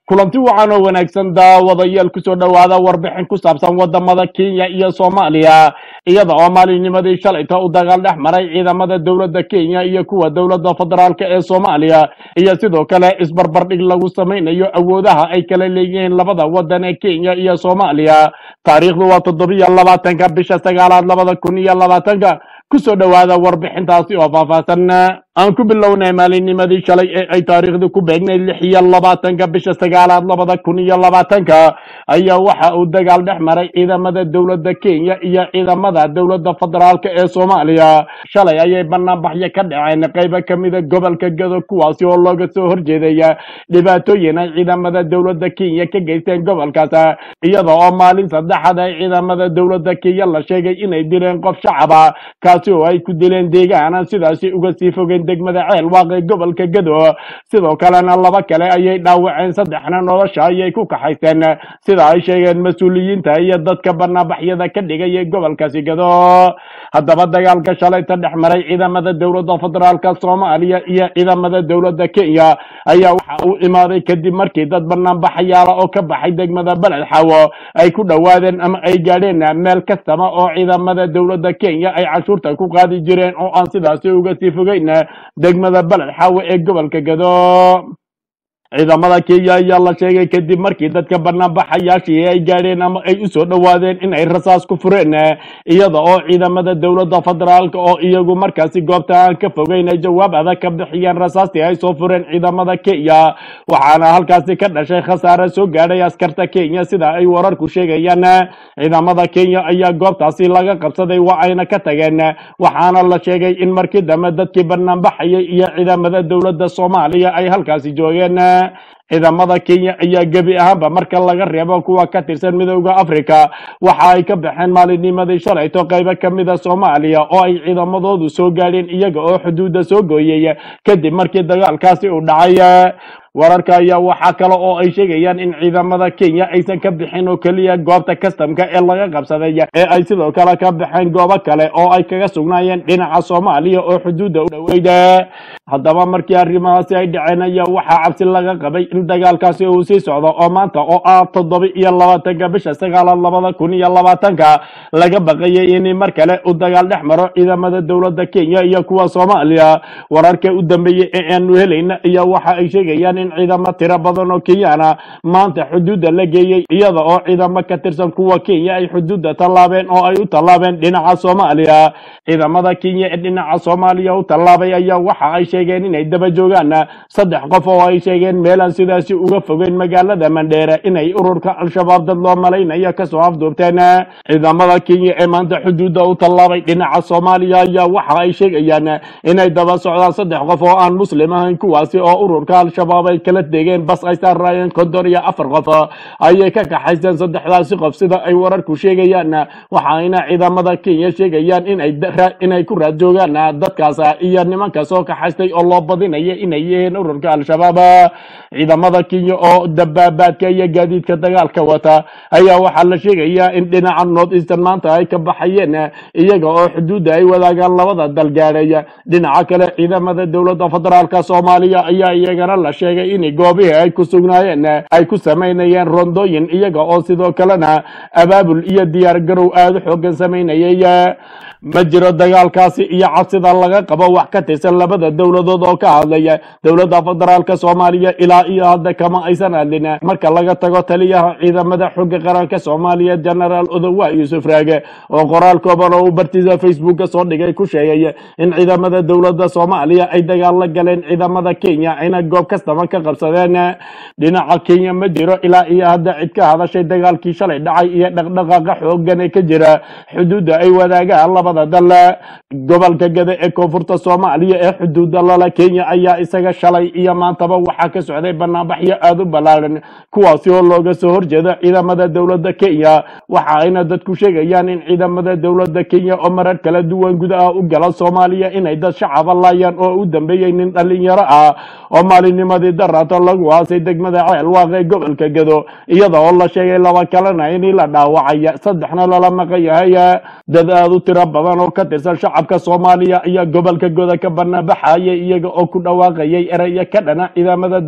kulanti wacan oo wanaagsan daawadayaal kusoo dhowaada warbixin ku saabsan wadamada kenya iyo soomaaliya iyada oo maalinnimadii shalayta u dagaal dhex maray ciidamada dowladda kenya iyo kuwa dowladda federaalk ee soomaaliya iyo sidoo kale isbarbardhig lagu samaynayo awoodaha ay kala leeyihiin labada wadan ee kenya iyo soomaaliya taariikhdu waa toddobiyo labaatanka bisha sagaalaad labada kun iyo labaatanka kusoo dhowaada warbixintaasi oo faahfaahsan aan ku bilownay maalinnimadii shalay ee ay taariikhdu ku beegnayd lix iyo labaatanka bisha sagaalaad labada kun iyo labaatanka ayaa waxa uu dagaal dhex maray ciidamada dowladda kenya iyo ciidamada dowladda federaalk ee soomaaliya shalay ayay banaanbaxyo ka dhaceen qaybo ka mida gobolka gado kuwaasi oo looga soo horjeedaya dhibaatooyin ay ciidamada dowladda kenya ka geysteen gobolkaas iyada oo maalin saddexaad ay ciidamada dowladda kenya la sheegay inay dileen qof shacaba kaasi oo ay ku dileen deegaana sidaasi uga sii fogeen degmada ceel waaqee gobolka gado sidoo kalena laba kale ayay dhaawaceen saddexna nolosha ayay ku kaxaysteen sida ay sheegeen mas-uuliyiinta iyo dadka banaanbaxyada ka dhigaya gobolkaasi gado haddaba dagaalka shalayta dhex maray ciidamada dowladda federaalka soomaaliya iyo ciidamada dowladda kenya ayaa waxa uu imaaday kadib markii dad banaanbaxayaala oo ka baxay degmada beled xawo ay ku dhowaadeen ama ay gaadheen meel kastaba oo ciidamada dowladda kenya ay cashuurta ku qaadi jireen oo aan sidaasi uga sii fogeyn degmada beled xawe ee gobolka gado ciidamada kenya ayaa la sheegay kadib markii dadka banaanbaxayaashii ay gaadheen ama ay usoo dhowaadeen in ay rasaas ku fureen iyada oo ciidamada dowladda federaalk oo iyagu markaasi goobta aan ka fogeyn ay jawaab adag ka bixiyeen rasaastii ay soo fureen ciidamada kenya waxaana halkaasi ka dhashay khasaare soo gaadhay askarta kenya sida ay wararku sheegayaan ciidamada kenya ayaa goobtaasi laga qabsaday waa ayna ka tageen waxaana la sheegay in markii dambe dadkii banaanbaxayay iyo ciidamada dowladda soomaaliya ay halkaasi joogeen ciidamada kenya ayaa gebi ahaanba marka laga reebo kuwa ka tirsan midooda africa waxa ay ka baxeen maalinnimadii shalayto qaybo ka mida soomaaliya oo ay ciidamadoodu soo gaadheen iyaga oo xuduudda soo gooyey kadib markii dagaalkaasi uu dhacay wararka ayaa waxaa kale oo ay sheegayaan in ciidamada kenya aysan ka bixin oo keliya goobta kastamka ee laga qabsaday ee ay sidoo kale ka baxeen goobo kale oo ay kaga sugnaayeen dhinaca soomaaliya oo xuduudda u dhoweyda haddaba markii arrimahaasi ay dhaceen ayaa waxaa cabsi laga qabay in dagaalkaasi uu sii socdo oo maanta oo ah toddoba iyo labaatanka bisha sagaalaad labada kun iyo labaatanka laga baqayay in mar kale uu dagaal dhex maro ciidamada dowladda kenya iyo kuwa soomaaliya wararka u dambeeyey ee aanu helayna ayaa waxa ay sheegayaan in ciidamo tiro badan oo kenyana maanta xuduudda la geeyey iyada oo ciidamo ka tirsan kuwa kenya ay xuduudda tallaabeen oo ay u tallaabeen dhinaca soomaaliya ciidamada kenya ee dhinaca soomaaliya u tallaabay ayaa waxa ay sheegeen inay daba joogaan saddex qof oo ay sheegeen meelaan sidaasi uga fogeyn magaalada mandheere inay ururka al-shabaab dad loo malaynayo kasoo afduubteen ciidamada kenya ee maanta xuduudda u tallaabay dhinaca soomaaliya ayaa waxa ay sheegayaan inay daba socdaan saddex qof oo aan muslim ahayn kuwaasi oo ururka al-shabaab ay kala degeen bas ay saarraayeen konton iyo afar qof ayay ka kaxaysteen saddexdaasi qof sida ay wararku sheegayaan waxayna ciidamada kenya sheegayaan inay inay ku raad joogaan dadkaas iyo nimanka soo kaxaystay oo loo badinaya inay yihiin ururka al-shabaab ciidamada kenya oo dabaabaadka iyo gaadiidka dagaalka wata ayaa waxaa la sheegayaa in dhinaca north eastern maanta ay ka baxayeen iyaga oo xuduudda ay wadaagaan labada dal gaadhay dhinaca kale ciidamada dowladda federaalka soomaaliya ayaa iyagana la sheegay in goobihii ay ku sugnaayeen ay ku samaynayeen rondooyin iyaga oo sidoo kalena abaabul iyo diyaar garow aada u xoogan samaynayay ma jiro dagaalkaasi iyo cabsida laga qabo wax ka tirsan labada dowladood oo ka hadlaya dowladda federaalka soomaaliya ilaa iyo hadda kama aysan hadlin marka laga tago taliyaha ciidamada xooga qaranka soomaaliya genaraal odowa yuusuf raage oo qoraal kooban oo uu bartiisa facebooka soo dhigay ku sheegay in ciidamada dowladda soomaaliya ay dagaal la galeen ciidamada kenya ayna goob kastaba ka qabsadeen dhinaca kenya ma jiro ilaa iyo hadda cid ka hadashay dagaalkii shalay dhacay iyo dhaqdhaqaaqa xoogan ee ka jira xuduudda ay wadaagaan labada dal gobolka gada ee koonfurta soomaaliya ee xuduudda lala kenya ayaa isaga shalay iyo maantaba waxaa ka socday banaanbaxyo aada u ballaaran kuwaasi oo looga soo horjeedo ciidamada dowladda kenya waxa ayna dadku sheegayaan in ciidamada dowladda kenya oo marar kala duwan gudaha u gala soomaaliya inay dad shacaba laayaan oo u dambeeyey nin dhalinyaro ah oo maalinnimadii daraato lagu haasay degmada ceel waaqee gobolka gado iyada oo la sheegay laba kalena in la dhaawacay saddexna lala maqan yahay dad aada u tiro badan oo ka tirsan shacabka soomaaliya ayaa gobolka goda ka banaanbaxayay iyaga oo ku dhawaaqayay erayo ka dhana ciidamada dowladda kenya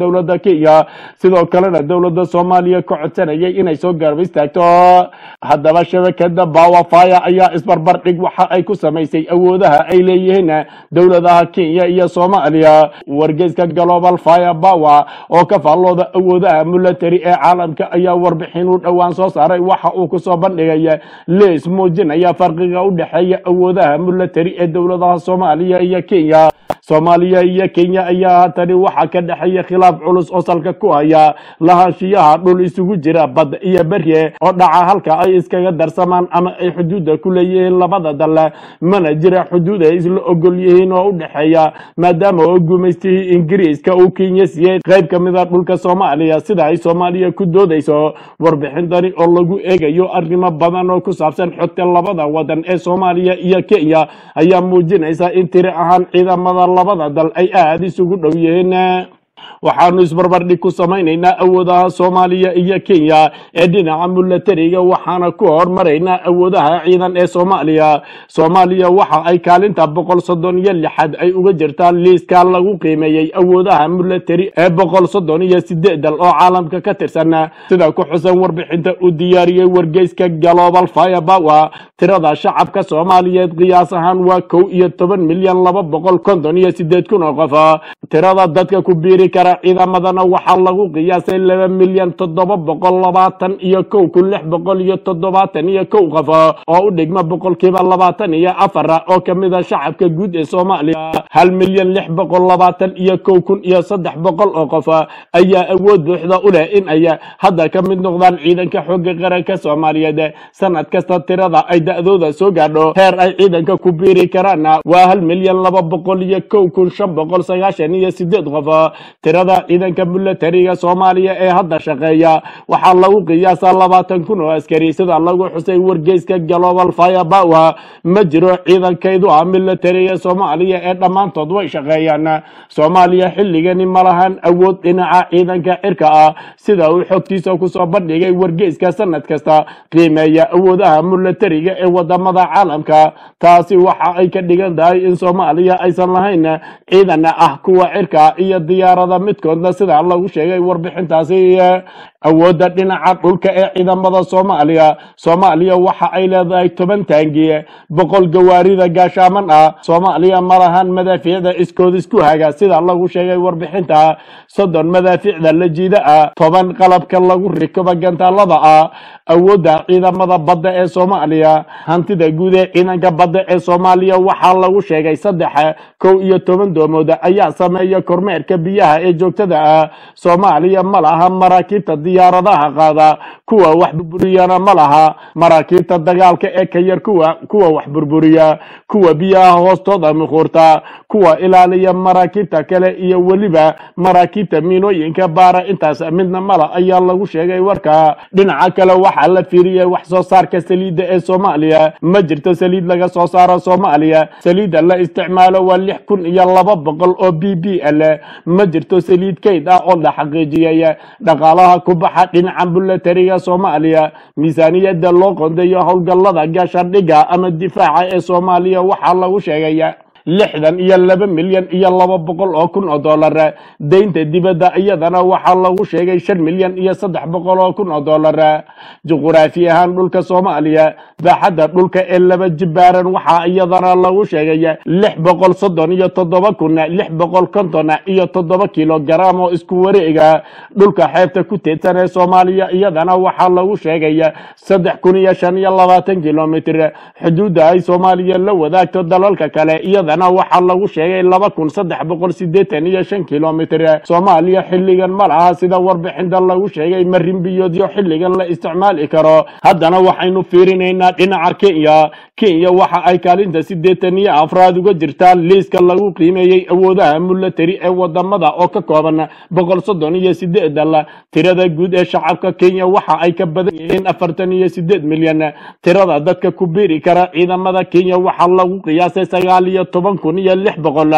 kenya sidoo kalena dowladda soomaaliya ka codsanayay inay soo garab istaagto haddaba shabakada bawafaya ayaa isbarbar dhig waxa ay ku samaysay awoodaha ay leeyihiin dowladaha kenya iyo soomaaliya wargeyska global fire power oo ka faallooda awoodaha military ee caalamka ayaa warbixin u dhowaan soo saaray waxa uu kusoo bandhigaya lees muujinaya farqiga u dhexeeya awoodaha military ee dowladaha soomaaliya iyo kenya soomaaliya iyo kenya ayaa haatani waxaa ka dhexeeya khilaaf culus oo salka ku haya lahaanshiyaha dhul isugu jira bad iyo berye oo dhaca halka ay iskaga darsamaan ama ay xuduudda ku leeyihiin labada dal mana jira xuduud ay isla ogol yihiin oo u dhexeeya maadaama oo gumaystihii ingiriiska uu kenya siiyey qayb ka mid a dhulka soomaaliya sida ay soomaaliya ku doodayso warbixintani oo lagu eegayo arrimo badan oo ku saabsan xogta labada wadan ee soomaaliya iyo kenya ayaa muujinaysa in tiri ahaan ciidamada labada dal ay aada isugu dhow yihiin waxaanu isbarbardhig ku samaynaynaa awoodaha soomaaliya iyo kenya ee dhinaca milatariga waxaana ku hormaraynaa awoodaha ciidan ee soomaaliya soomaaliya waxa ay kaalinta boqol soddon iyo lixaad ay uga jirtaan liiska lagu qiimeeyey awoodaha milatari ee boqol soddon iyo sideed dal oo caalamka ka tirsan sida ku xusan warbixinta uu diyaariyey wargeyska global fire power tirada shacabka soomaaliyeed qiyaas ahaan waa kow iyo toban milyan laba boqol konton iyo sideed kun oo qof tirada dadka ku biiri kara ciidamadana waxaa lagu qiyaasay laba milyan toddoba boqol labaatan iyo kow kun lix boqol iyo toddobaatan iyo kow qof oo u dhigma boqolkiiba labaatan iyo afar oo kamid a shacabka guud ee soomaaliya hal milyan lix boqol labaatan iyo kow kun iyo saddex boqol oo qof ayaa awood buuxda u leh in ay hadda ka mid noqdaan ciidanka xooga qaranka soomaaliyeed sanad kasta tirada ay da-dooda soo gaadho heer ay ciidanka ku biiri karaan waa hal milyan laba boqol iyo kow kun shan boqol sagaashan iyo sideed qof tirada ciidanka milatariga soomaaliya ee hadda shaqeeya waxaa lagu qiyaasaa labaatan kun oo askari sida lagu xusay wargeyska global fire power ma jiro ciidankaydu ah milatariga soomaaliya ee dhammaantood way shaqeeyaan soomaaliya xilligani ma lahan awood dhinaca ciidanka cirka ah sida uu xogtiisa kusoo bandhigay wargeyska sanad kasta qiimeeya awoodaha milatariga ee wadamada caalamka taasi waxa ay ka dhigan tahay in soomaaliya aysan lahayn ciidan ah kuwa cirka iyo diyaarada midkoodna sida lagu sheegay warbixintaasi awoodda dhinaca dhulka ee ciidamada soomaaliya soomaaliya waxa ay leedahay toban taangiye boqol gawaarida gaashaaman ah soomaaliya ma lahan madaafiicda iskood isku haga sida lagu sheegay warbixinta soddon madaafiicda la jiida ah toban qalabka lagu rikoba gantaalada ah awoodda ciidamada badda ee soomaaliya hantida guud ee ciidanka badda ee soomaaliya waxaa lagu sheegay saddex kow iyo toban doomood ayaa sameeya kormeerka biyaha ee joogtada ah soomaaliya ma laha maraakiibta diyaaradaha qaada kuwa wax burburiyana ma laha maraakiibta dagaalka ee ka yar kuwa kuwa wax burburiya kuwa biyaha hoostooda muquurta kuwa ilaaliya maraakiibta kale iyo weliba maraakiibta miinooyinka baara intaas midna mala ayaa lagu sheegay warka dhinaca kale waxaa la fiiriyey wax soo saarka saliidda ee soomaaliya ma jirto saliid laga soo saaro soomaaliya saliidda la isticmaalo waa lix kun iyo laba boqol oo b b l ma jirto saliid kayd ah oo la xaqiijiyay dhaqaalaha ku baxa dhinaca bulatariga soomaaliya miisaaniyadda loo qondeeyo howlgallada gaashardhiga ama difaaca ee soomaaliya waxaa lagu sheegay lixdan iyo laba milyan iyo laba boqol oo kun oo dollar deynta dibadda iyadana waxaa lagu sheegay shan milyan iyo saddex boqol oo kun oo dollar juquraafi ahaan dhulka soomaaliya baaxadda dhulka ee laba jibaaran waxaa iyadana lagu sheegay lix boqol soddon iyo toddoba kun lix boqol konton iyo toddoba kilogaram oo isku wareega dhulka xeebta ku teedsan ee soomaaliya iyadana waxaa lagu sheegay saddex kun iyo shan iyo labaatan kilomitr xuduudda ay soomaaliya la wadaagto dalalka kale iyadana waxaa lagu sheegay laba kun saddex boqol sideetan iyo shan kilomitr soomaaliya xilligan ma laha sida warbixinta lagu sheegay marin biyoodyo xilligan la isticmaali karo haddana waxaynu fiirinaynaa dhinaca kenya kenya waxa ay kaalinta sideetan iyo afraad uga jirtaa liiska lagu qiimeeyey awoodaha milatari ee wadamada oo ka kooban boqol soddon iyo sideed dal tirada guud ee shacabka kenya waxa ay ka badan yihiin afartan iyo sideed milyan tirada dadka ku biiri kara ciidamada kenya waxaa lagu qiyaasay sagaal iyo toban kun iyo lix boqol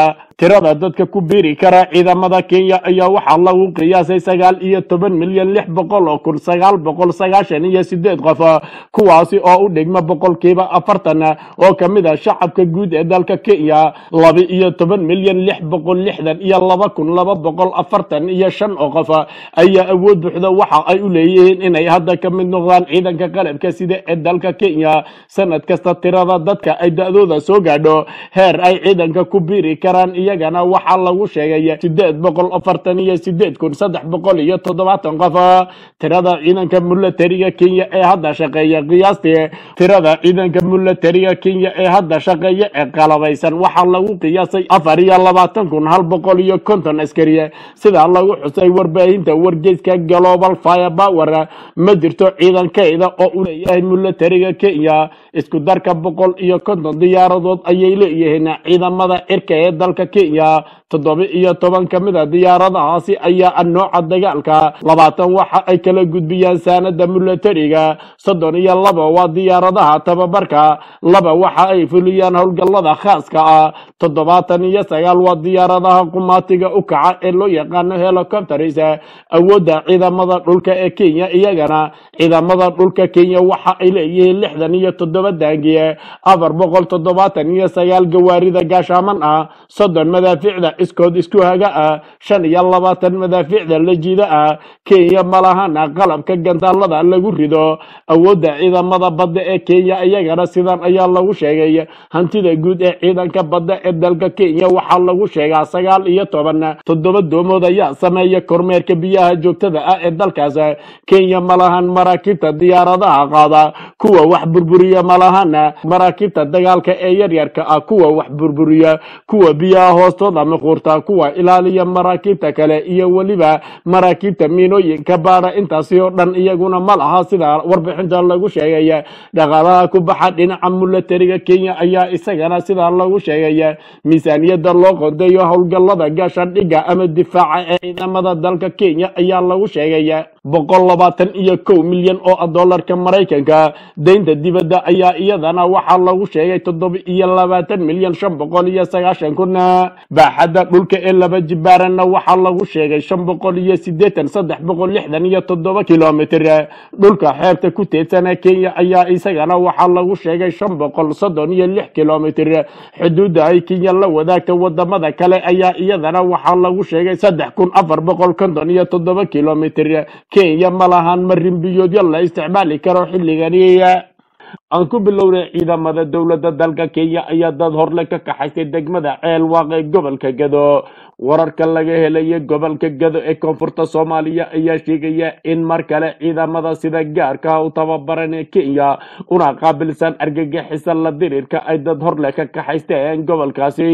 tirada dadka ku biiri kara ciidamada kenya ayaa waxaa lagu qiyaasay sagaal iyo toban milyan lix boqol oo kun sagaal boqol sagaashan iyo sideed qof kuwaasi oo u dhigma boqolkiiba afartan oo ka mid ah shacabka guud ee dalka kenya laba iyo toban milyan lix boqol lixdan iyo laba kun laba boqol afartan iyo shan oo qof ayaa awood buuxda waxa ay u leeyihiin inay hadda ka mid noqdaan ciidanka qalabka sida ee dalka kenya sanad kasta tirada dadka ay da-dooda soo gaadho heer ay ciidanka ku biiri karaan iyagana waxaa lagu sheegay sideed boqol afartan iyo sideed kun saddex boqol iyo toddobaatan qof tirada ciidanka milatariga kenya ee hadda shaqeeya qiyaastii tirada ciidanka milatariga kenya ee hadda shaqeeya ee qalabaysan waxaa lagu qiyaasay afar iyo labaatan kun hal boqol iyo konton askari sidaa lagu xusay warbaahinta wargeyska global fire power ma jirto ciidankeyda oo u leeyahay milatariga kenya isku darka boqol iyo konton diyaaradood ayay leeyihiin ciidamada cirka ee dalka kenya toddoba iyo toban ka mid a diyaaradahaasi ayaa ah nooca dagaalka labaatan waxa ay kala gudbiyaan saanada milatariga soddon iyo laba waa diyaaradaha tababarka laba waxa ay fuliyaan howlgallada khaaska ah toddobaatan iyo sagaal waa diyaaradaha qumaatiga u kaca ee loo yaqaano helicopters awoodda ciidamada dhulka ee kenya iyagana ciidamada dhulka kenya waxa ay leeyihiin lixdan iyo toddoba daangiye afar boqol toddobaatan iyo sagaal gawaarida gaashaaman ah soddon madaafiicda iskood isku haga ah shan iyo labaatan madaafiicda la jiida ah kenya malahana qalabka gantaalada lagu rido awoodda ciidamada badda ee kenya iyagana sidan ayaa lagu sheegay hantida guud ee ciidanka badda ee dalka kenya waxaa lagu sheegaa sagaal iyo toban toddoba doomood ayaa sameeya kormeerka biyaha joogtada ah ee dalkaas kenya malahan maraakiibta diyaaradaha qaada kuwa wax burburiya malahana maraakiibta dagaalka ee yaryarka ah kuwa wax burburiya kuwa biyaha hoostooda muquurta kuwa ilaaliya maraakiibta kale iyo weliba maraakiibta miinooyinka baadha intaasi oo dhan iyaguna ma laha sida warbixinta lagu sheegay dhaqaalaha ku baxa dhinaca milatariga kenya ayaa isagana sidaa lagu sheegay miisaaniyada loo qodayo howlgallada gaashaandhigga ama difaaca ee ciidamada dalka kenya ayaa lagu sheegay boqol labaatan iyo kow milyan oo dollarka maraykanka deynta dibadda ayaa iyadana waxaa lagu sheegay toddoba iyo labaatan milyan shan boqol iyo sagaashan kun baaxadda dhulka ee laba jibaaranna waxaa lagu sheegay shan boqol iyo sideetan saddex boqol lixdan iyo toddoba kilomitr dhulka xeebta ku teedsana kenya ayaa isagana waxaa lagu sheegay shan boqol soddon iyo lix kilomitr xuduudda ay kenya la wadaagta wadamada kale ayaa iyadana waxaa lagu sheegay saddex kun afar boqol konton iyo toddoba kilomitr kenya ma lahan marinbiyoodyo la isticmaali karo xilligani aan ku bilownay ciidamada dowladda dalka kenya ayaa dad horle ka kaxaysay degmada ceel waaq ee gobolka gado wararka laga helaya gobolka gado ee koonfurta soomaaliya ayaa sheegaya in mar kale ciidamada sida gaarka u tababaran ee kenya una qaabilsan argagixisa la dirirka ay dad horle ka kaxaysteen gobolkaasi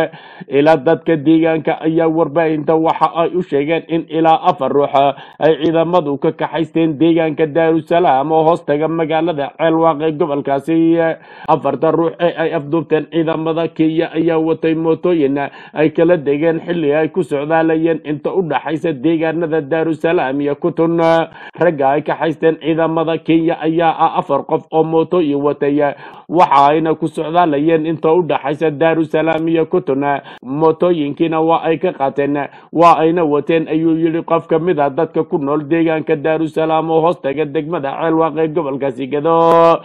ilaa dadka deegaanka ayaa warbaahinta waxa ay u sheegeen in ilaa afar ruux ay ciidamadu ka kaxaysteen deegaanka daarusalaam oo hoostaga magaalada ceelwaaq ee gobolkaasi afarta ruux ee ay afduubteen ciidamada kenya ayaa watay mootooyin ay kala degeen xilli ay ku socdaalayeen inta u dhaxaysa deegaanada daarusalaam iyo kutun ragga ay kaxaysteen ciidamada kenya ayaa ah afar qof oo mootooyin watay waxa ayna ku socdaalayeen inta u dhaxaysa daarusalaam iyo kutun mootooyinkiina waa ay ka qaateen waa ayna wateen ayuu yidhi qof ka mid a dadka ku nool deegaanka daarusalaam oo hoostaga degmada ceelwaaq ee gobolkaasi gado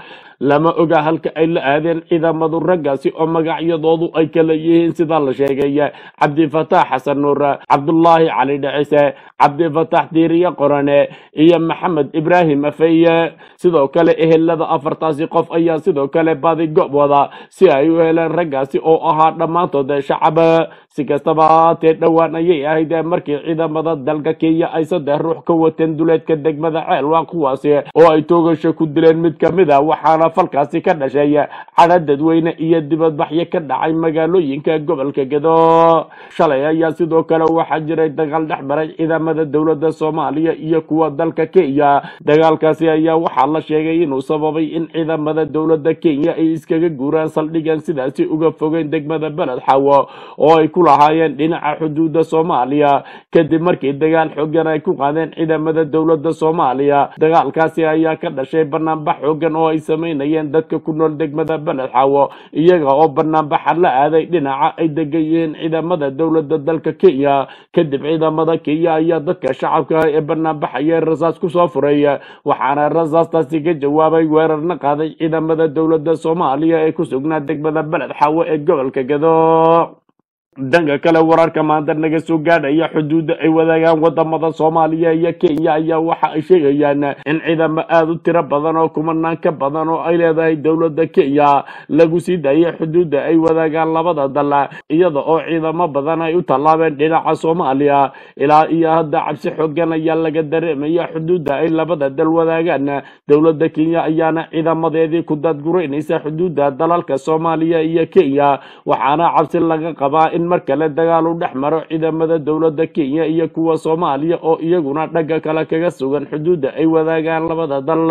lama oga halka ay la aadeen ciidamadu raggaasi oo magacyadoodu ay kala yihiin sida la sheegay cabdifataax xasan nuur cabdulaahi cali dhecise cabdifataax diiriye qorane iyo maxamed ibraahim afeye sidoo kale ehelada afartaasi qof ayaa sidoo kale baadi gob wada si ay u heleen raggaasi oo ahaa dhammaantood shacab si kastaba haatee dhowaan ayay ahayd markii ciidamada dalka kenya ay saddex ruux ka wateen duleedka degmada ceelwaaq kuwaasi oo ay toogasho ku dileen mid ka mid a waxaana falkaasi ka dhashay cadha dadweyne iyo dibadbaxyo ka dhacay magaalooyinka gobolka gado shalay ayaa sidoo kale waxaa jiray dagaal dhex maray ciidamada dowladda soomaaliya iyo kuwa dalka kenya dagaalkaasi ayaa waxaa la sheegay inuu sababay in ciidamada dowladda kenya ay iskaga guuraan saldhigan sidaasi uga fogeyn degmada beled xawo oo ay ku lahaayeen dhinaca xuduudda soomaaliya kadib markii dagaal xoogan ay ku qaadeen ciidamada dowladda soomaaliya dagaalkaasi ayaa ka dhashay banaanbax xoogan oo ay sameyn sameynayeen dadka ku nool degmada beled xaawo iyaga oo banaanbaxa la aaday dhinaca ay degan yihiin ciidamada dowladda dalka kenya kadib ciidamada kenya ayaa dadka shacabka ee banaanbaxaya rasaas kusoo furay waxaana rasaastaasi ka jawaabay weerarna qaaday ciidamada dowladda soomaaliya ee ku sugnaa degmada beled xaawo ee gobolka gado dhanka kale wararka maanta naga soo gaadhaya xuduudda ay wadaagaan wadamada soomaaliya iyo kenya ayaa waxa ay sheegayaan in ciidamo aada u tiro badan oo kumanaan ka badan oo ay leedahay dowladda kenya lagu sii daayay xuduudda ay wadaagaan labada dal iyada oo ciidamo badan ay u tallaabeen dhinaca soomaaliya ilaa iyo hadda cabsi xoogan ayaa laga dareemaya xuduudda ay labada dal wadaagaan dowladda kenya ayaana ciidamadeedii ku dadguraynaysa xuduudda dalalka soomaaliya iyo kenya waxaana cabsi laga qabaa in mar kale dagaal u dhex maro ciidamada dowladda kenya iyo kuwa soomaaliya oo iyaguna dhagga kale kaga sugan xuduudda ay wadaagaan labada dal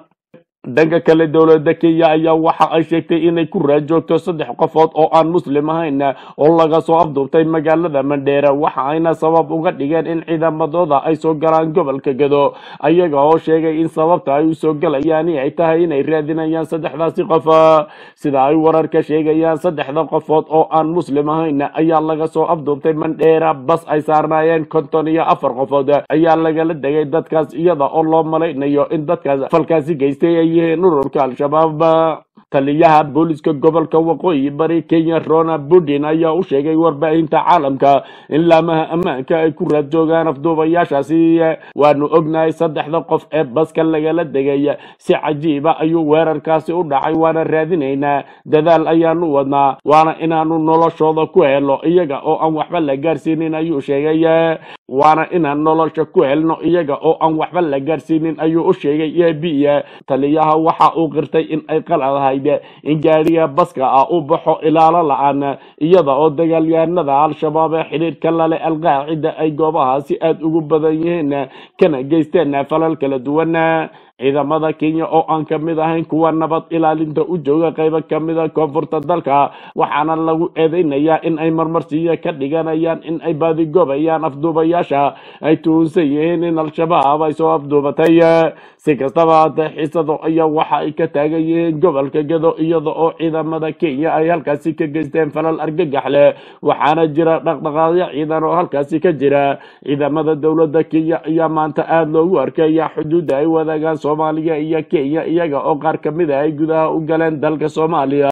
dhanka kale dowladda kenya ayaa waxa ay sheegtay inay ku raajoogto saddex qofood oo aan muslim ahayn oo laga soo afduubtay magaalada mandheera waxa ayna sabab uga dhigeen in ciidamadooda ay soo galaan gobolka gado ayaga oo sheegay in sababta ay usoo galayaan ay tahay inay raadinayaan saddexdaasi qof sida ay wararka sheegayaan saddexda qofood oo aan muslim ahayn ayaa laga soo afduubtay mandheera bas ay saarnaayeen konton iyo afar qofood ayaa lagala degay dadkaas iyada oo loo malaynayo in dadkaas falkaasi geystay ay yihiin ururka al-shabaab taliyaha booliska gobolka waqooyi bari kenya rona budin ayaa u sheegay warbaahinta caalamka in laamaha ammaanka ay ku raad joogaan afduubayaashaasi waanu ognahay saddexda qof ee baska lagala degay si cajiiba ayuu weerarkaasi u dhacay waana raadinaynaa dadaal ayaanu wadnaa waana inaanu noloshooda ku helo iyaga oo aan waxba la gaarsiinin ayuu sheegay waana inaan nolosha ku helno iyaga oo aan waxba la gaarsiinin ayuu u sheegay ebiya taliyaha waxa uu qirtay in ay qaladahayd in gaadhiga baska ah u baxo ilaalo la-aan iyada oo dagaalyahanada al-shabaab ee xidhiirka lale alqaacida ay goobahaasi aada ugu badan yihiin kana geysteen falal kala duwan ciidamada kenya oo aan ka mid ahayn kuwa nabad ilaalinta u jooga qaybo ka mida koonfurta dalka waxaana lagu eedeynayaa in ay marmarsiiyo ka dhiganayaan in ay baadigoobayaan afduubayaasha ay tuhunsan yihiin in al-shabaab ay soo afduubatay si kastaba haatee xiisado ayaa waxa ay ka taagan yihiin gobolka gado iyada oo ciidamada kenya ay halkaasi ka geysteen falal argagax leh waxaana jira dhaqdhaqaaqyo ciidan oo halkaasi ka jira ciidamada dowladda kenya ayaa maanta aada loogu arkaya xuduudda ay wadaagaan soomaaliya iyo kenya iyaga oo qaar ka mid ah ay gudaha u galeen dalka soomaaliya